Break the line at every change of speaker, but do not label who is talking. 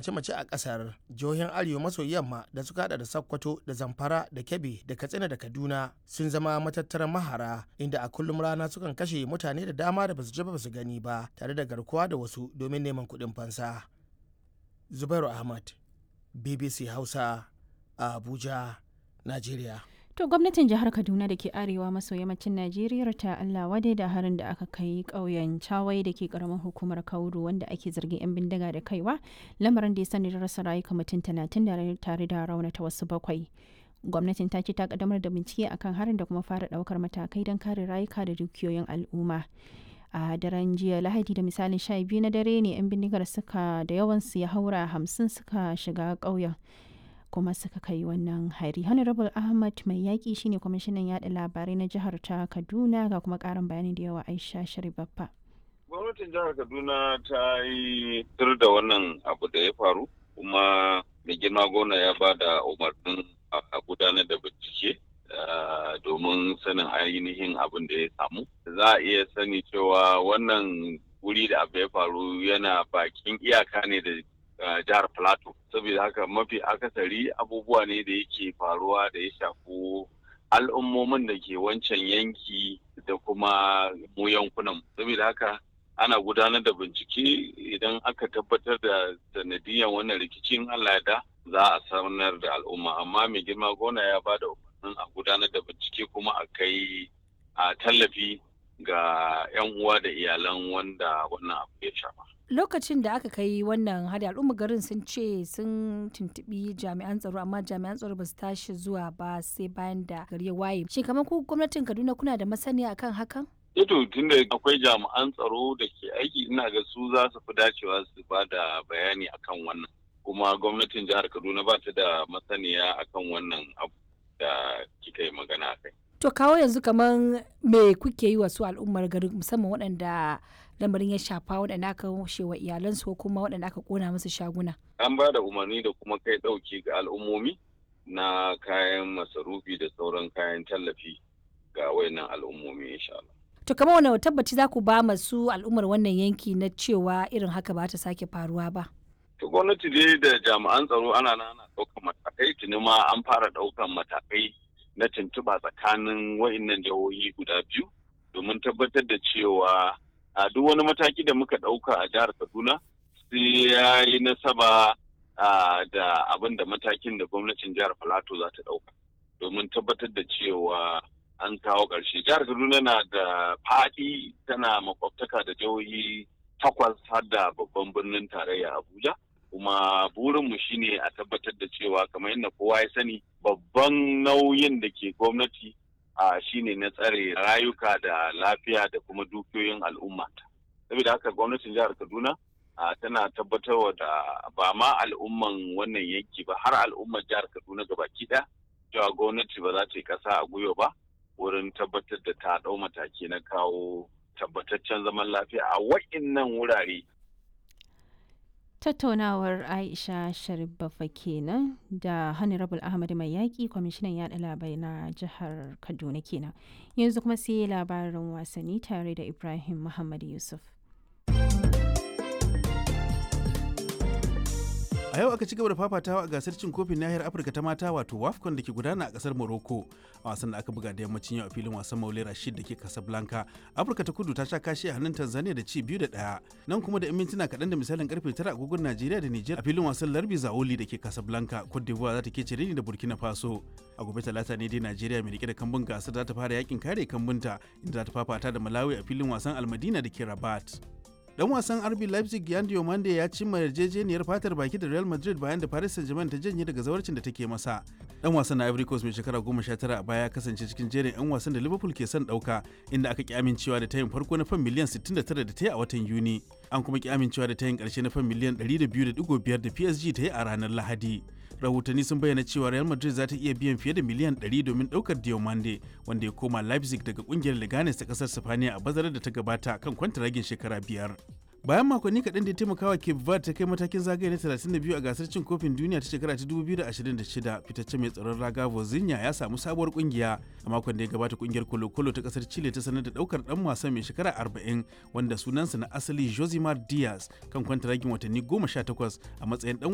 mace-mace a kasar jihohin arewa maso yamma da suka hada da sokoto da zamfara da kebbi da katsina da kaduna sun zama matattaran mahara inda a kullum rana sukan kashe mutane da dama da basu ji ba su gani ba tare da garkuwa da wasu domin neman kuɗin fansa zubairu ahmad bbc hausa a abuja najeriya
To gwamnatin jihar Kaduna da ke arewa maso yammacin Najeriya ta Allah wadai da harin da aka kai ƙauyen Chawai da ke ƙaramin hukumar Kauru wanda ake zargin 'yan bindiga da kaiwa lamarin da ya sani da rasa rayuka mutum talatin da tare da raunata wasu bakwai. Gwamnatin ta ce ta kaddamar da bincike akan harin da kuma fara ɗaukar matakai don kare rayuka da dukiyoyin al'umma. a daren jiya lahadi da misalin sha biyu na dare ne 'yan bindigar suka da yawansu ya haura hamsin suka shiga ƙauyen kuma suka kai wannan hari honorable ahmad mai yaƙi shine kwamishinan yada labarai na jihar ta kaduna ga kuma ƙarin bayani da yawa aisha sharibaffa
gwamnatin jihar kaduna ta yi tur da wannan abu da ya faru kuma mai girma gona ya ba da umarnin a gudanar da bincike domin sanin ainihin abin da ya samu za a iya sani cewa wannan wuri da abu ya faru yana bakin iyaka ne da jihar plateau saboda haka mafi akasari abubuwa ne da yake faruwa da ya shafi al'ummomin da ke wancan yanki da kuma mu yankunan saboda haka ana gudanar da bincike idan aka tabbatar da sanadiyan wannan rikicin allah da za a sanar da al'umma amma mai girma gona ya ba da umarnin a gudanar da bincike kuma a kai a tallafi ga 'yan uwa da iyalan wanda wannan abu ya shafa
lokacin da aka kai wannan hada al'umma garin sun ce sun tuntubi jami'an tsaro amma jami'an tsaro ba su tashi zuwa ba sai bayan da gari ya waye shin kamar ku gwamnatin kaduna kuna da masaniya akan hakan
Ito tunda akwai jami'an tsaro da ke aiki ina ga su za su fi dacewa su ba da bayani akan wannan kuma gwamnatin jihar kaduna ba ta da masaniya akan wannan abu da kika yi magana kai
to kawo yanzu kamar me kuke yi wa su al'ummar garin musamman waɗanda lamarin ya shafa waɗanda aka washe wa iyalansu ko kuma waɗanda aka kona musu shaguna.
An ba da umarni da kuma kai ɗauki ga al'ummomi na kayan masarufi da sauran kayan tallafi ga wayannan al'ummomi insha Allah.
To kamar wani tabbaci za ku ba masu al'ummar wannan yanki na cewa irin haka ba ta sake faruwa ba.
To gwamnati dai da jami'an tsaro ana ana ɗaukan matakai tuni ma an fara ɗaukan matakai na tuntuɓa tsakanin wayannan jihohi guda biyu domin tabbatar da cewa a duk wani mataki da muka ɗauka a jihar kaduna sai ya yi nasaba da abin da matakin da gwamnatin jihar filato za ta ɗauka domin tabbatar da cewa an kawo ƙarshe jihar kaduna na da faɗi tana makwabtaka da jihohi takwas har da babban birnin tarayya abuja kuma burinmu shine a tabbatar da cewa kamar yadda kowa ya sani babban nauyin da ke gwamnati a shine na tsare rayuka da lafiya da kuma dukiyoyin al'umma saboda haka gwamnatin jihar kaduna tana tabbatarwa da ba ma al'umman wannan yanki ba har al'ummar jihar kaduna gabaki ɗaya cewa gwamnati ba za ta yi ƙasa a gwiwa ba wurin tabbatar da ta ɗau mataki na kawo tabbataccen zaman lafiya a wa'innan wurare
tattaunawar aisha sharifafa kenan da honorable ahmad mai yaƙi kwamishinan yaɗa labarai na jihar kaduna kenan yanzu kuma sai labarin wasanni tare da ibrahim muhammad yusuf
a yau aka ci gaba da fafatawa a gasar cin kofin nahiyar afirka ta mata wato wafcon da ke gudana a kasar morocco a wasan da aka buga da yammacin yau a filin wasan maule rashid da ke casablanca afirka ta kudu ta sha kashi a hannun tanzania da ci biyu da ɗaya nan kuma da 'yan mintuna kaɗan da misalin karfe tara agogon najeriya da niger a filin wasan larbi zaoli da ke casablanca cote d'ivoire za ta ke cire ni da burkina faso a gobe talata ne dai najeriya mai rike da kambun gasar za ta fara yakin kare kambunta inda za ta fafata da malawi a filin wasan almadina da ke rabat dan wasan RB Leipzig Yan Diomande ya cimma yarjejeniyar fatar baki da Real Madrid bayan da Paris Saint-Germain ta janye daga zawarcin da take masa. Dan wasan na Ivory Coast mai shekara 19 a baya ya kasance cikin jerin 'yan wasan da Liverpool ke son dauka inda aka ki amincewa da tayin farko na fan miliyan 69 da ta yi a watan Yuni. An kuma ki amincewa da tayin karshe na fan miliyan 102.5 da PSG ta yi a ranar Lahadi. rahotanni sun bayyana cewa real madrid za ta iya biyan fiye da miliyan 100 domin daukar diomande wanda ya koma leipzig daga kungiyar leganes ta kasar sifaniya a bazarar da ta gabata kan kwantaragin shekara biyar bayan makonni kaɗan da ya taimakawa cape verde ta kai matakin zagaye na 32 a gasar cin kofin duniya ta shekara ta 2026 fitacce mai tsaron raga vozinha ya samu sabuwar kungiya a makon da ya gabata kungiyar kolo-kolo ta kasar chile ta sanar da daukar dan wasan mai shekara 40 wanda sunansa na asali josimar diaz kan kwantaragin watanni 18 a matsayin dan